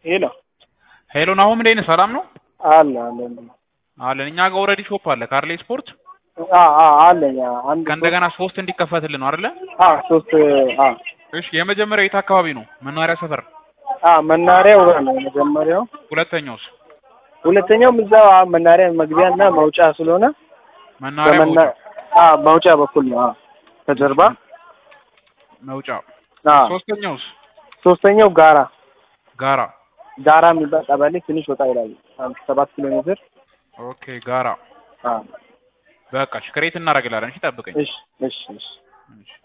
ሄሎ ሄሎ ናሆም እንዴት ነህ? ሰላም ነው አለ አለ አለን። እኛ ጋር ኦልሬዲ ሾፕ አለ ካርሌ ስፖርት አ አ አለኝ አ አንድ ከእንደገና ሶስት እንዲከፈትልን ነው አይደለ? አ ሶስት አ እሺ የመጀመሪያው የት አካባቢ ነው? መናኸሪያ ሰፈር። አ መናሪያው ጋር ነው የመጀመሪያው። ሁለተኛውስ? ሁለተኛውም እዛው አ መናሪያ መግቢያና መውጫ ስለሆነ መናኸሪያ በመና መውጫ አ መውጫ በኩል ነው። አ ከጀርባ መውጫ። አ ሶስተኛውስ? ሶስተኛው ጋራ ጋራ። ጋራ የሚባል ቀበሌ ትንሽ ወጣ ይላል። አንድ ሰባት ኪሎ ሜትር ኦኬ ጋራ። አ በቃ እሺ ክሬት እናደርግላለን። እሺ ጠብቀኝ። እሺ እሺ እሺ እሺ